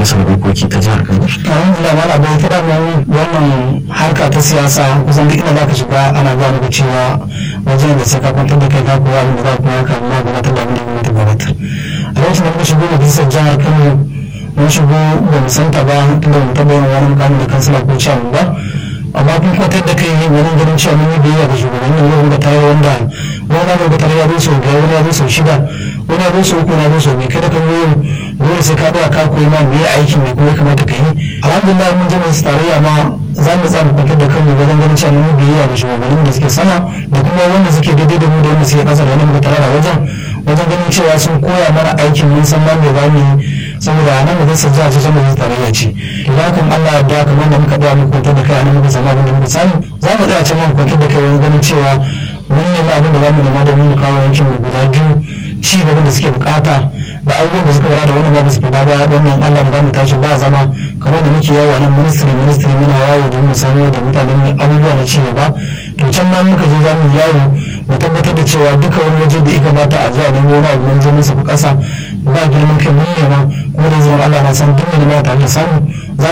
majalisar dokoki ta jihar kano alhamdulillah mala bai ta dama wannan harka ta siyasa kusan duk inda za ka shiga ana gaya maka cewa wajen da sai ka kwantar da kai ka kowa abin da za ku haka amma gabatar da abin da gwamnati gabatar a lokacin da muka shigo majalisar jihar kano mun shigo ba mu santa ba inda mu taɓa yin wani mukamin da kansila ko ciyaman ba amma kun kwantar da kai wurin ganin cewa mun yi biyayya ga shugabannin yau da tare wanda wani na ga tare ya zo sau biyar wani ya zo sau shida wani ya zo sau uku na zo sau biyu kada ka zo dole sai ka tsaya ka koyi ma me aikin me kuma ya kamata ka yi alhamdulillah mun je masu tarayya ma za mu tsaya mu kwantar da kanmu wajen ganin cewa mun yi biyayya ga shugabannin da suke sama da kuma wanda suke daidai da mu da wanda suke ƙasa da wanda muka tare a wajen wajen ganin cewa sun koya mana aikin mun san ma me za mu yi saboda nan da zai jiha ce sama zai tarayya ce idan kan Allah ya kamar da muka daya muku kwantar da kai a nan muka samu abin da muka samu za mu tsaya can mu kwantar da kai wani ganin cewa mun nemi abin da za mu nema da mu kawo yankin mu guda biyu ci gaban da suke bukata da abubuwan da suka bada da wani ba su fada ba wannan Allah ba mu tashi ba zama kamar da muke yawo a nan ministry ministry muna yawo don mu samu da mutanen abubuwa na ci gaba to can ma muka je za mu yawo mu tabbatar da cewa duka wani waje da ya kamata a zuwa nemo wani abu mun je musu kasa ba girman kai mun nema kuma da zuwa Allah na san duk da ma tare da samu za